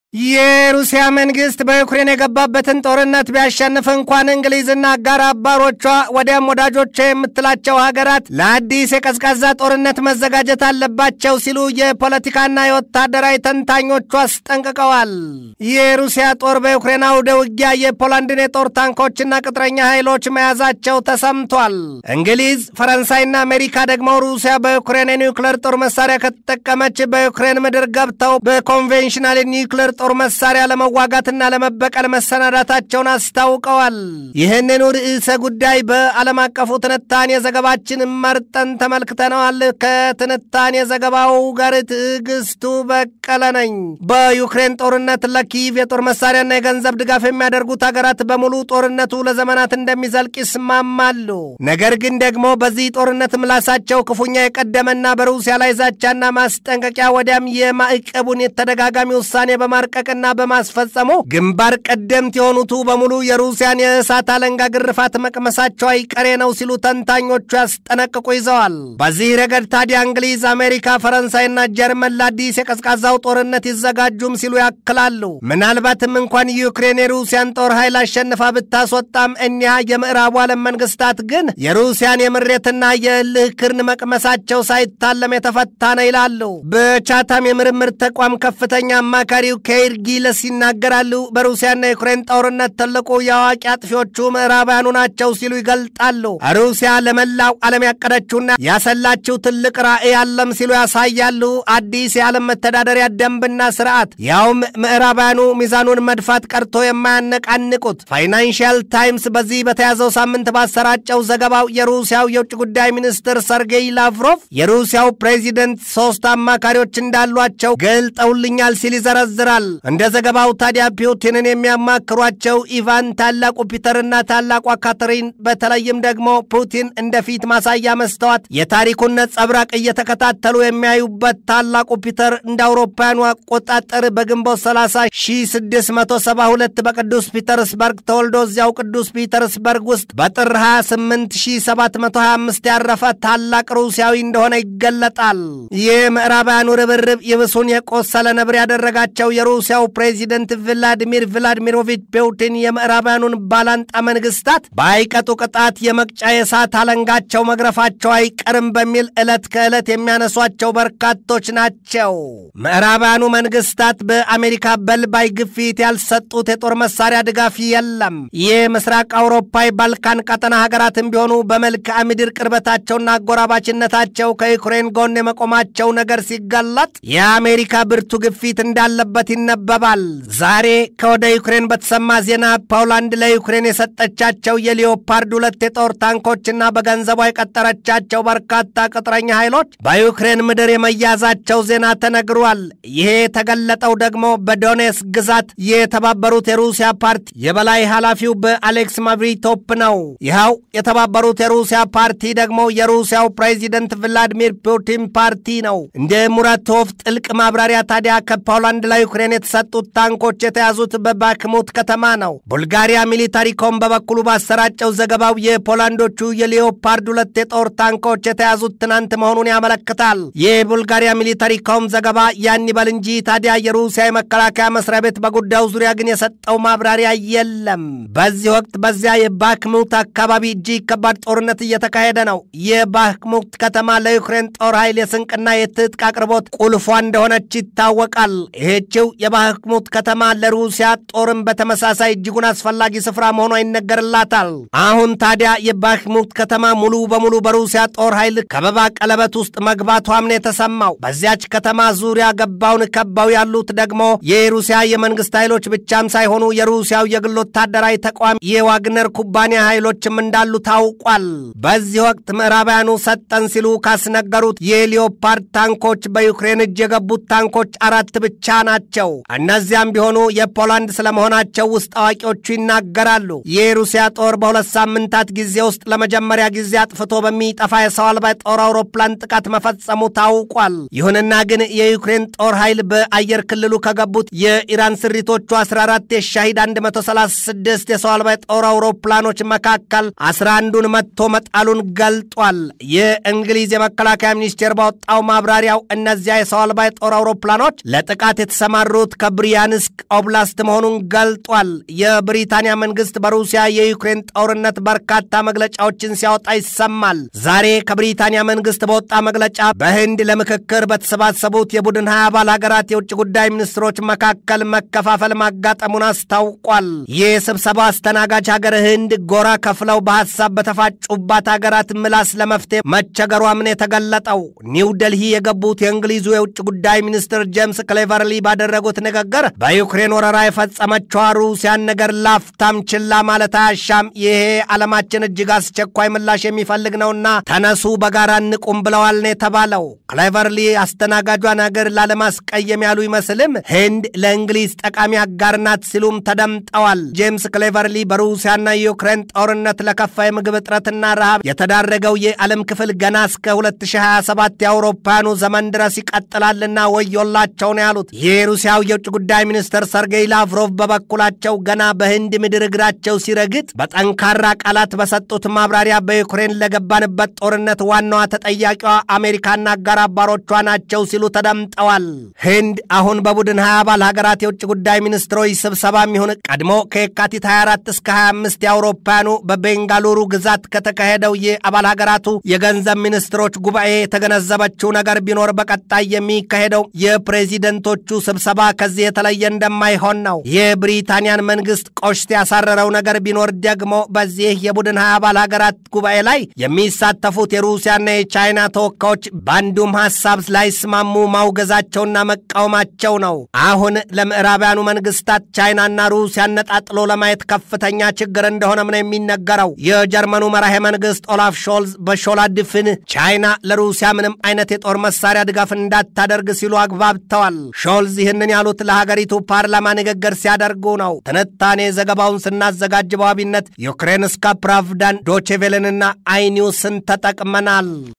የሩሲያ መንግስት በዩክሬን የገባበትን ጦርነት ቢያሸንፍ እንኳን እንግሊዝና አጋር አባሮቿ ወዲያም ወዳጆቿ የምትላቸው ሀገራት ለአዲስ የቀዝቃዛ ጦርነት መዘጋጀት አለባቸው ሲሉ የፖለቲካና የወታደራዊ ተንታኞቹ አስጠንቅቀዋል። የሩሲያ ጦር በዩክሬን አውደ ውጊያ የፖላንድን የጦር ታንኮችና ቅጥረኛ ኃይሎች መያዛቸው ተሰምቷል። እንግሊዝ፣ ፈረንሳይና አሜሪካ ደግሞ ሩሲያ በዩክሬን የኒውክሌር ጦር መሳሪያ ከተጠቀመች በዩክሬን ምድር ገብተው በኮንቬንሽናል ኒውክሌር ጦር መሳሪያ ለመዋጋትና ለመበቀል መሰናዳታቸውን አስታውቀዋል። ይህንኑ ርዕሰ ጉዳይ በዓለም አቀፉ ትንታኔ ዘገባችን መርጠን ተመልክተነዋል። ከትንታኔ ዘገባው ጋር ትዕግስቱ በቀለ ነኝ። በዩክሬን ጦርነት ለኪቭ የጦር መሳሪያና የገንዘብ ድጋፍ የሚያደርጉት ሀገራት በሙሉ ጦርነቱ ለዘመናት እንደሚዘልቅ ይስማማሉ። ነገር ግን ደግሞ በዚህ ጦርነት ምላሳቸው ክፉኛ የቀደመና በሩሲያ ላይ ዛቻና ማስጠንቀቂያ ወዲያም የማዕቀቡን የተደጋጋሚ ውሳኔ በማርቀቅና በማስፈጸሙ ግንባር ቀደምት የሆኑቱ በሙሉ የሩሲያን የእሳት አለንጋ ግርፋት መቅመሳቸው አይቀሬ ነው ሲሉ ተንታኞቹ ያስጠነቅቁ ይዘዋል። በዚህ ረገድ ታዲያ እንግሊዝ፣ አሜሪካ፣ ፈረንሳይና ጀርመን ለአዲስ የቀዝቃዛው ጦርነት ይዘጋጁም ሲሉ ያክላሉ። ምናልባትም እንኳን ዩክሬን የሩሲያን ጦር ኃይል አሸንፋ ብታስወጣም እኒያ የምዕራቡ ዓለም መንግስታት ግን የሩሲያን የምሬትና የእልህ ክርን መቅመሳቸው ሳይታለም የተፈታ ነው ይላሉ። በቻታም የምርምር ተቋም ከፍተኛ አማካሪው ኬይር ጊለስ ይናገራሉ። በሩሲያና የዩክሬን ጦርነት ትልቁ የአዋቂ አጥፊዎቹ ምዕራባውያኑ ናቸው ሲሉ ይገልጣሉ። ሩሲያ ለመላው ዓለም ያቀደችውና ያሰላችው ትልቅ ራዕይ አለም ሲሉ ያሳያሉ። አዲስ የዓለም መተዳደሪያ ደንብና ስርዓት ያውም ምዕራባውያኑ ሚዛኑን መድፋት ቀርቶ የማያነቃንቁት። ፋይናንሽል ታይምስ በዚህ በተያዘው ሳምንት ባሰራጨው ዘገባው የሩሲያው የውጭ ጉዳይ ሚኒስትር ሰርጌይ ላቭሮቭ የሩሲያው ፕሬዚደንት ሶስት አማካሪዎች እንዳሏቸው ገልጠውልኛል ሲል ይዘረዝራል። እንደ ዘገባው ታዲያ ፑቲንን የሚያማክሯቸው ኢቫን ታላቁ ፒተርና ታላቋ ካተሪን በተለይም ደግሞ ፑቲን እንደ ፊት ማሳያ መስተዋት የታሪኩን ነጸብራቅ እየተከታተሉ የሚያዩበት ታላቁ ፒተር እንደ አውሮፓውያኑ አቆጣጠር በግንቦት 30 1672 በቅዱስ ፒተርስበርግ ተወልዶ እዚያው ቅዱስ ፒተርስበርግ ውስጥ በጥር 28 1725 ያረፈ ታላቅ ሩሲያዊ እንደሆነ ይገለጣል። ይህ ምዕራባውያኑ ርብርብ ይብሱን የቆሰለ ነብር ያደረጋቸው የሩሲያው ፕሬዚደንት ቭላዲሚር ቭላዲሚሮቪች ፑቲን የምዕራባውያኑን ባላንጣ መንግስታት በአይቀጡ ቅጣት የመቅጫ የእሳት አለንጋቸው መግረፋቸው አይቀርም በሚል ዕለት ከዕለት የሚያነሷቸው በርካቶች ናቸው። ምዕራባውያኑ መንግስታት በአሜሪካ በልባይ ግፊት ያልሰጡት የጦር መሳሪያ ድጋፍ የለም። ይህ ምስራቅ አውሮፓ ባልካን ቀጠና ሀገራትም ቢሆኑ በመልክዓ ምድር ቅርበታቸውና አጎራባችነታቸው ከዩክሬን ጎን የመቆማቸው ነገር ሲጋለጥ የአሜሪካ ብርቱ ግፊት እንዳለበት ይነበባል። ዛሬ ከወደ ዩክሬን በተሰማ ዜና ፖላንድ ለዩክሬን የሰጠቻቸው የሊዮፓርድ ሁለት የጦር ታንኮችና በገንዘቧ የቀጠረቻቸው በርካታ ቅጥረኛ ኃይሎች በዩክሬን ምድር የመያዛቸው ዜና ተነግሯል። ይሄ የተገለጠው ደግሞ በዶኔስ ግዛት የተባበሩት የሩሲያ ፓርቲ የበላይ ኃላፊው በአሌክስ ማቭሪቶፕ ነው። ይኸው የተባበሩት የሩሲያ ፓርቲ ደግሞ የሩሲያው ፕሬዚደንት ቭላዲሚር ፑቲን ፓርቲ ነው። እንደ ሙራቶቭ ጥልቅ ማብራሪያ ታዲያ ከፖላንድ ለዩክሬን የተሰጡት ታንኮች የተያዙት በባክሙት ከተማ ነው። ቡልጋሪያ ሚሊታሪኮም በበኩሉ ባሰራጨው ዘገባው የፖላንዶቹ የሊዮፓርድ ሁለት የጦር ታንኮች የተያዙት ትናንት መሆኑን ያመለክታል። የቡልጋሪያ ሚሊታሪኮም ዘገባ ያን ይበል እንጂ ታዲያ የሩሲያ የመከላከያ መስሪያ ቤት በጉዳዩ ዙሪያ ግን የሰጠው ማብራሪያ የለም። በዚህ ወቅት በዚያ የባክሙት አካባቢ እጅግ ከባድ ጦርነት እየተካሄደ ነው። የባክሙት ከተማ ለዩክሬን ጦር ኃይል የስንቅና የትጥቅ አቅርቦት ቁልፏ እንደሆነች ይታወቃል። ይህችው የባክሙት ከተማ ለሩሲያ ጦርም በተመሳሳይ እጅጉን አስፈላጊ ስፍራ መሆኗ ይነገርላታል። አሁን ታዲያ የባክሙት ከተማ ሙሉ በሙሉ በሩሲያ ጦር ኃይል ከበባ ቀለበት ውስጥ መግባቷም ነው የተሰማው። በዚያች ከተማ ዙሪያ ገባውን ከባው ያሉት ደግሞ የሩሲያ የመንግስት ኃይሎች ብቻም ሳይሆኑ የሩሲያው የግል ወታደራዊ ተቋም የዋግነር ኩባንያ ኃይሎችም እንዳሉ ታውቋል። በዚህ ወቅት ምዕራባውያኑ ሰጠን ሲሉ ካስነገሩት የሊዮፓርድ ታንኮች በዩክሬን እጅ የገቡት ታንኮች አራት ብቻ ናቸው። እነዚያም ቢሆኑ የፖላንድ ስለመሆናቸው ውስጥ አዋቂዎቹ ይናገራሉ። የሩሲያ ጦር በሁለት ሳምንታት ጊዜ ውስጥ ለመጀመሪያ ጊዜ አጥፍቶ በሚጠፋ የሰው አልባ ጦር አውሮፕላን ጥቃት መፈጸሙ ታውቋል። ይሁንና ግን የዩክሬን ጦር ኃይል በአየር ክልሉ ከገቡት የኢራን ስሪቶቹ 14 የሻሂድ 136 የሰው አልባ ጦር አውሮፕላኖች መካከል 11ዱን መትቶ መጣሉን ገልጧል። የእንግሊዝ የመከላከያ ሚኒስቴር ባወጣው ማብራሪያው እነዚያ የሰው አልባ የጦር አውሮፕላኖች ለጥቃት የተሰማሩ ያበሩት ከብሪያንስክ ኦብላስት መሆኑን ገልጧል። የብሪታንያ መንግስት በሩሲያ የዩክሬን ጦርነት በርካታ መግለጫዎችን ሲያወጣ ይሰማል። ዛሬ ከብሪታንያ መንግስት በወጣ መግለጫ በህንድ ለምክክር በተሰባሰቡት የቡድን ሀያ አባል ሀገራት የውጭ ጉዳይ ሚኒስትሮች መካከል መከፋፈል ማጋጠሙን አስታውቋል። ይህ ስብሰባ አስተናጋጅ ሀገር ህንድ ጎራ ከፍለው በሀሳብ በተፋጩባት ሀገራት ምላስ ለመፍትሄ መቸገሯም የተገለጠው ኒው ደልሂ የገቡት የእንግሊዙ የውጭ ጉዳይ ሚኒስትር ጄምስ ክሌቨርሊ ባደረጉት ንግግር በዩክሬን ወረራ የፈጸመችዋ ሩሲያን ነገር ላፍታም ችላ ማለት አያሻም፣ ይሄ ዓለማችን እጅግ አስቸኳይ ምላሽ የሚፈልግ ነውና ተነሱ በጋራ እንቁም ብለዋል ነው የተባለው። ክሌቨርሊ አስተናጋጇን ሀገር ላለማስቀየም ያሉ ይመስልም ህንድ ለእንግሊዝ ጠቃሚ አጋር ናት ሲሉም ተደምጠዋል። ጄምስ ክሌቨርሊ በሩሲያና የዩክሬን ጦርነት ለከፋ የምግብ እጥረትና ረሃብ የተዳረገው የዓለም ክፍል ገና እስከ 2027 የአውሮፓውያኑ ዘመን ድረስ ይቀጥላልና ወዮላቸው ነው ያሉት። የሩሲያው የውጭ ጉዳይ ሚኒስትር ሰርጌይ ላቭሮቭ በበኩላቸው ገና በህንድ ምድር እግራቸው ሲረግጥ በጠንካራ ቃላት በሰጡት ማብራሪያ በዩክሬን ለገባንበት ጦርነት ዋናዋ ተጠያቂዋ አሜሪካና አጋር አባሮቿ ናቸው ሲሉ ተደምጠዋል። ህንድ አሁን በቡድን 20 አባል ሀገራት የውጭ ጉዳይ ሚኒስትሮች ስብሰባ የሚሆን ቀድሞ ከየካቲት 24 እስከ 25 የአውሮፓውያኑ በቤንጋሉሩ ግዛት ከተካሄደው የአባል ሀገራቱ የገንዘብ ሚኒስትሮች ጉባኤ የተገነዘበችው ነገር ቢኖር በቀጣይ የሚካሄደው የፕሬዚደንቶቹ ስብሰባ ከዚህ የተለየ እንደማይሆን ነው። የብሪታንያን መንግስት ቆሽት ያሳረረው ነገር ቢኖር ደግሞ በዚህ የቡድን ሀያ አባል ሀገራት ጉባኤ ላይ የሚሳተፉት የሩሲያና የቻይና ተወካዮች በአንዱም ሀሳብ ላይስማሙ ማውገዛቸውና መቃወማቸው ነው። አሁን ለምዕራባውያኑ መንግስታት ቻይናና ሩሲያ ነጣጥሎ ለማየት ከፍተኛ ችግር እንደሆነም ነው የሚነገረው። የጀርመኑ መራሄ መንግስት ኦላፍ ሾልዝ በሾላ ድፍን ቻይና ለሩሲያ ምንም አይነት የጦር መሳሪያ ድጋፍ እንዳታደርግ ሲሉ አግባብተዋል። ሾልዝ ይህንን ያሉት ለሀገሪቱ ፓርላማ ንግግር ሲያደርጉ ነው። ትንታኔ ዘገባውን ስናዘጋጅ በዋቢነት ዩክሬንስካ ፕራቭዳን ዶቼቬልንና አይኒውስን ተጠቅመናል።